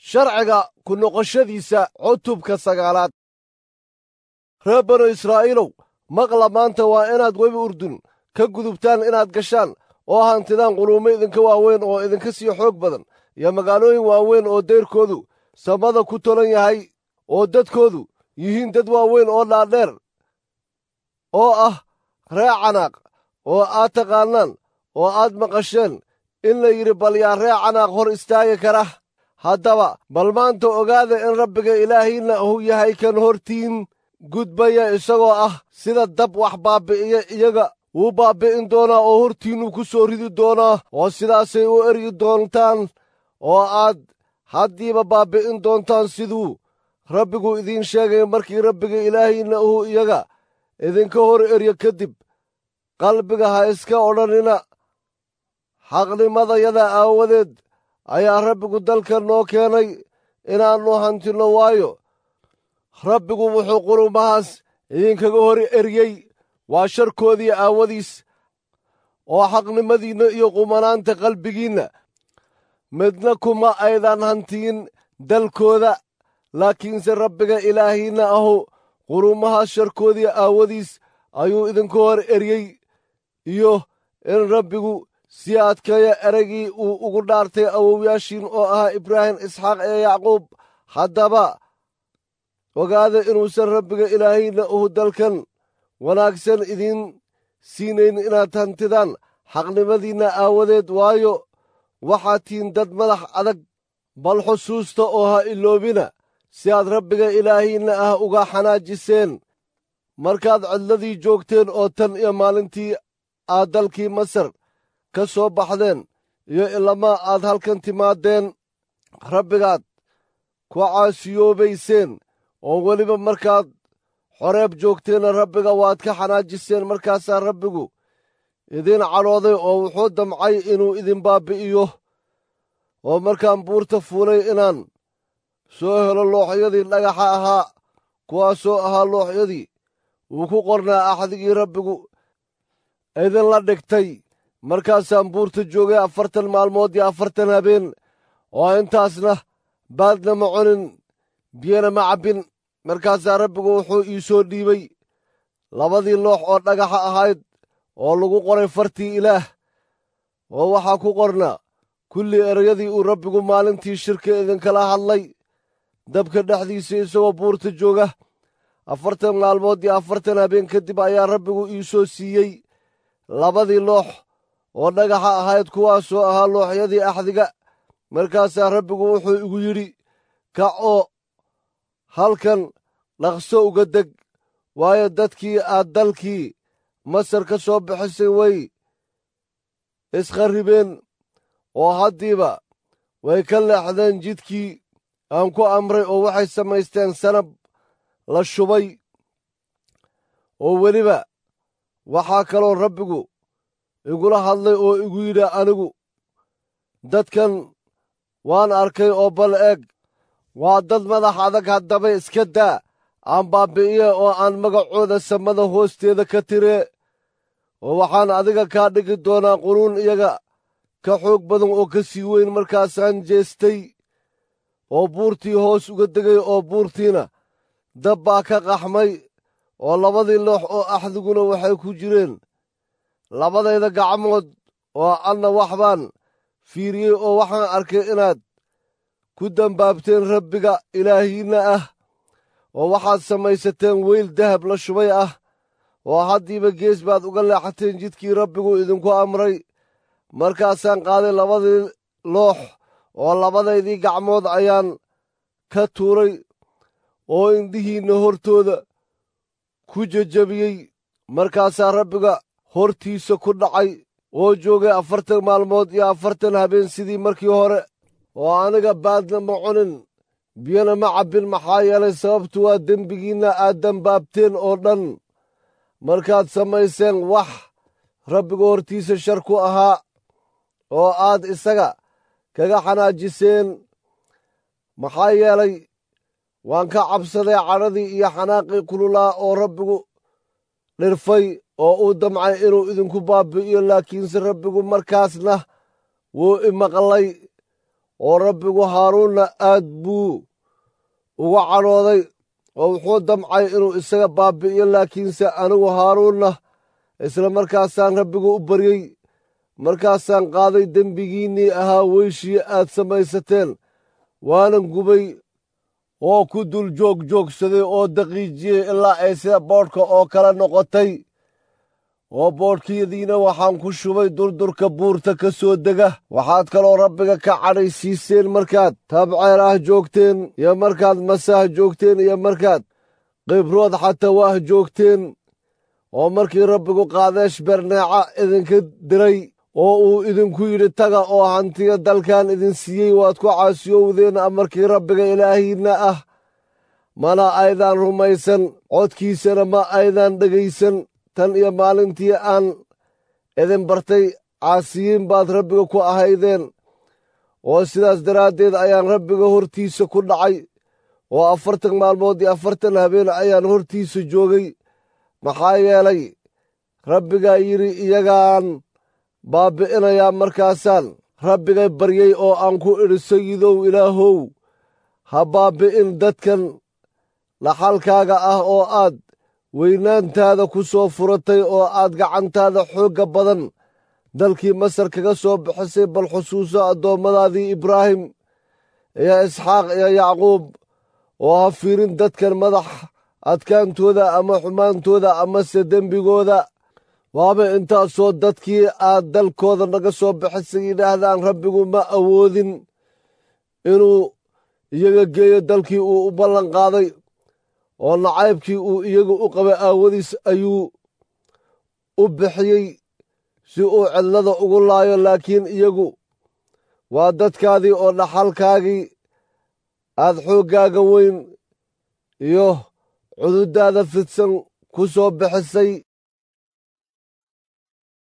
sharciga ku noqoshadiisa cutubka sagaalaad reer banu israa'iilow maqla maanta waa inaad webi urdun ka gudubtaan inaad gashaan oo hantidaan quluumo idinka waaweyn oo idinka sii xoog badan iyo magaalooyin waaweyn oo dayrkoodu samada ku tolan yahay oo dadkoodu yihiin dad waaweyn oo dhaadheer oo ah ree canaaq oo aad taqaannaan oo aad maqasheen in la yidhi bal yaa ree canaaq hor istaagi kara haddaba bal maanta ogaada in rabbiga ilaahiinna uu yahay kan hortiin gudbaya isagoo ah sida dab wax baabbi'iya iyaga wuu baabbi'in doonaa oo hortiinnuu ku soo ridi doonaa oo sidaasay u eryi doontaan oo aad haddiiba baabbi'in doontaan siduu rabbigu idiin sheegay markii rabbiga ilaahiinna uu iyaga idinka hor eryo kadib qalbiga ha iska odhanina xaqnimadayada aawadeed ayaa rabbigu dalka noo keenay inaannu hantinno waayo rabbigu wuxuu qulumahaas idinkaga hor eryey waa sharkoodii aawadiis oo xaqnimadiinna iyo qumanaanta qalbigiinna midna kuma aydan hantiyin dalkooda laakiinse rabbiga ilaahiinna ahu qulumahaas sharkoodii aawadiis ayuu idinka hor eryey iyo in rabbigu sii adkeeya ereygii uu ugu dhaartay awowyaashiin oo ahaa ibraahim isxaaq ee yacquub haddaba ogaada inuusan rabbiga ilaahiinna uhu dalkan wanaagsan idiin siinayn inaad hantidaan xaqnimadiinna aawadeed waayo waxaad tihiin dad madax adag bal xusuusta oo ha iloobina si aad rabbiga ilaahiinna ah uga xanaajiseen markaad cidladii joogteen oo tan iyo maalintii aad dalkii masar ka soo baxdeen iyo ilamaa aad halkan timaadeen rabbigaad ku caasiyoobayseen oo weliba markaad xoreeb joogteenna rabbiga waad ka xanaajiseen markaasaa rabbigu idiin cadhooday oo wuxuu damcay inuu idin baabbi'iyo oo markaan buurta fuulay inaan soo helo looxyadii dhagaxa ahaa kuwaasoo ahaa looxyadii wuu ku qornaa axdigii rabbigu idinla dhigtay markaasaan buurta joogay afartan maalmood iyo afartan habeen oo intaasna baadna ma cunin biyana ma cabbin markaasaa rabbigu wuxuu ii soo dhiibay labadii loox oo dhagaxa ahayd oo lagu qoray fartii ilaah oo waxaa ku qornaa kulli ereyadii uu rabbigu maalintii shirka idinkala hadlay dabka dhexdiisa isagoo buurta jooga afartan maalmood iyo afartan habeen kadib ayaa rabbigu ii soo siiyey labadii loox oo dhagaxa ahayd kuwaasoo ahaa looxyadii axdiga markaasaa rabbigu wuxuu igu yidhi kac oo halkan dhaqso uga deg waayo dadkii aad dalkii masar ka soo bixisay way iskharribeen oo haddiiba way ka leexdeen jidkii aan ku amray oo waxay samaysteen sanab la shubay oo weliba waxaa kaloo rabbigu igula hadlay oo igu yidhi anigu dadkan waan arkay oo bal eeg waa dad madax adag haddaba iska daa aan baabbi'iye oo aan magacooda samada hoosteeda ka tiree oo waxaan adiga kaa dhigi doonaa quruun iyaga ka xoog badan oo ka sii weyn markaasaan jeestay oo buurtii hoos uga degay oo buurtiina dab baa ka qaxmay oo labadii loox oo axdiguna waxay ku jireen labadayda gacmood oo anna wax baan fiiriyey oo waxaan arkay inaad ku dambaabteen rabbiga ilaahiinna ah oo waxaad samaysateen weyl dahab la shubay ah oo haddiiba gees baad uga leexateen jidkii rabbigu idinku amray markaasaan qaaday labadii loox oo labadaydii gacmood ayaan ka tuuray oo indhihiinna hortooda ku jejabiyey markaasaa rabbiga hortiisa ku dhacay oo joogay afartan maalmood iyo afartan habeen sidii markii hore oo aniga baadna ma cunin biyana ma cabbin maxaa yeelay sababtu waa dembigiinna aad dembaabteen oo dhan markaad samayseen wax rabbiga hortiisa shar ku ahaa oo aad isaga kaga xanaajiseen maxaa yeelay waan ka cabsaday cadhadii iyo xanaaqii kululaa oo rabbigu dhirfay oo uu damcay inuu idinku baabbi'iyo laakiinse rabbigu markaasna wuu imaqlay oo rabbigu haaruunna aad buu uga cadhooday oo wuxuu damcay inuu isaga baabi'iyo laakiinse anigu haaruunna isla markaasaan rabbigu u baryey markaasaan qaaday dembigiinnii ahaa weyshii aad samaysateen waanan gubay oo ku dul joogjoogsaday oo daqiijiyey ilaa ay sida boodhka oo kale noqotay oo boodhkiyadiina waxaan ku shubay durdurka buurta ka soo dega waxaad kaloo rabbiga ka cadhaysiiseen markaad tabceer ah joogteen iyo markaad masaah joogteen iyo markaad qibrood xatawaah joogteen oo markii rabbigu qaadeesh berneeca idinka diray oo uu idinku yidhi taga oo hantiya dalkan idin siiyey waad ku caasiyowdeen amarkii rabbiga ilaahiinna ah mana aydaan rumaysan codkiisana ma aydaan dhegaysan tan iyo maalintii aan idin bartay caasiyiin baad rabbiga ku ahaydeen oo sidaas daraaddeed ayaan rabbiga hortiisa ku dhacay oo afartan maalmood iyo afartan habeen ayaan hortiisa joogay maxaa yeelay rabbigaa yidhi iyagaan baabbi'inayaa markaasaan rabbigay baryey oo aan ku idhi sayidow ilaahow ha baabbi'in dadkan dhaxalkaaga ah oo aad weynaantaada ku soo furatay oo aad gacantaada xoogga badan dalkii masar kaga soo bixisay bal xusuuso addoommadaadii ibraahim iyo isxaaq iyo yacquub oo ha fiirin dadkan madax adkaantooda ama xumaantooda amase dembigooda waaba intaasoo dadkii aad dalkooda naga soo bixisay yidhaahdaan rabbigu ma awoodin inuu iyaga geeyo dalkii uu u ballan qaaday oo nacaybkii uu iyagu u qabay aawadiis ayuu u bixiyey si uu cidlada ugu laayo laakiin iyagu waa dadkaadii oo dhaxalkaagii aad xooggaaga weyn iyo cududaada fidsan ku soo bixisay